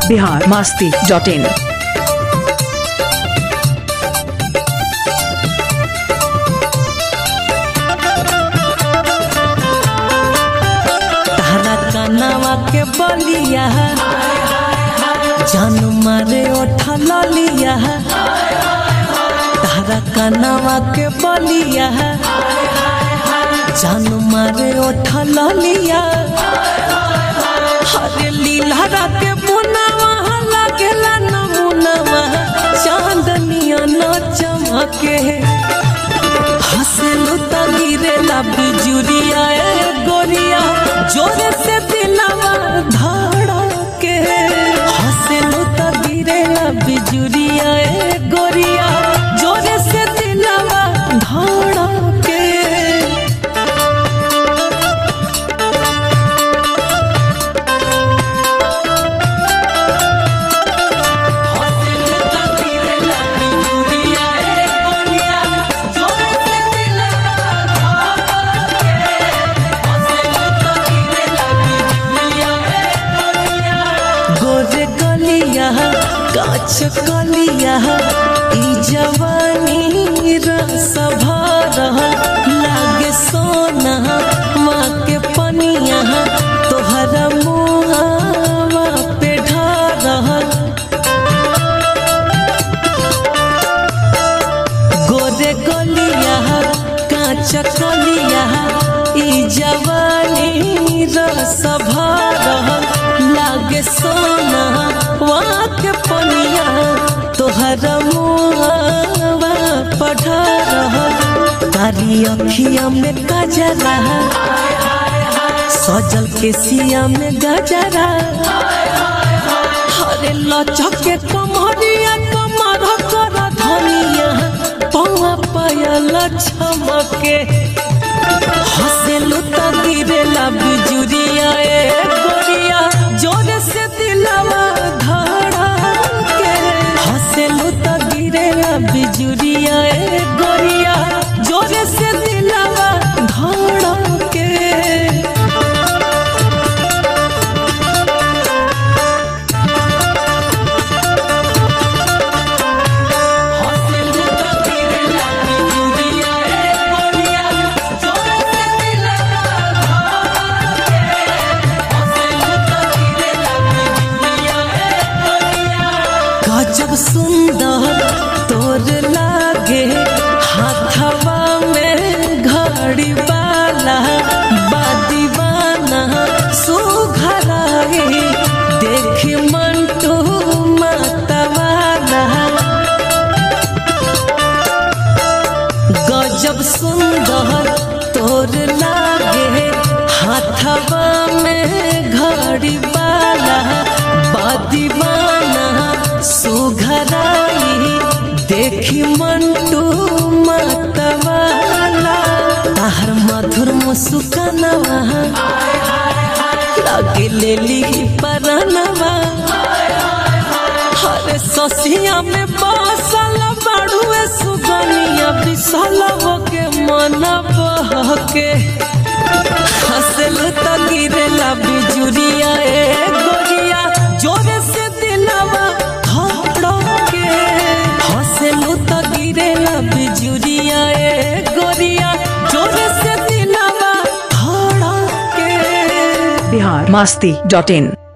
Bihar Masti dot in तारा कनवा के बलिया जान मारे ओठा ललिया तारा कनवा के बलिया जान मारे ओठा ललिया हरे लीला के मुनावा लागेला नमुनावा चांदनिया न चमके हंसलू त गिरेला बिजुरिया ए गोरिया जोरे से दिलवा धड़के हंसलू त गिरेला बिजुरिया ए गोरिया जोरे से दिलवा धड़के हंसलू त गिरेला बिजुरिया ए गोरिया जोरे से दिलवा गोरे गलिया काच कलिया ई जवानी रस भरल लागे सोना माँ के पनिया तोहरा मुहावा पे ढारल गोरे गलिया काच कलिया ई जवानी रस भरल लागे सोना वाक पनिया तोहर मुआवा पढ़ा रहल कारी अखिया में गजरा सजल के सिया में गजरा हरे लचक के कमरिया कमर कर धनिया पौआ पायल छमके हंसेलू त गिरेला बिजुरिया ए गोरिया जोर से दिलवा धड़ा के हंसेलू त गिरेला बिजुरिया ए गोरिया जोर से दिलवा धड़ा के हंसलू त गिरेला बिजुरिया ए गोरिया जोर से दिलवा धड़के हंसलू त गिरेला बिजुरिया ए गोरिया गजब सुंदर तोर लागे हाथवा में घड़ी वाला बादीवाना सुघराई देखी मंटू मतवाला गजब सुंदर तोर लागे हाथवा में घड़ी वाला बादीवाना सुघराई देखी मंटू मतवाला ताहर मधुर मुस्कानवा लगे ले ली परनवा हरे ससिया में बसल बाड़ुए सुगनिया बिसलव के मन बहके हंसल त गिरेला बिजुरिया ए गोरिया जोरे से दिलवा धड़के हंसलू त गिरेला बिजुरिया ए गोरिया जोरे से दिलवा धड़के बिहार मास्ती डॉट इन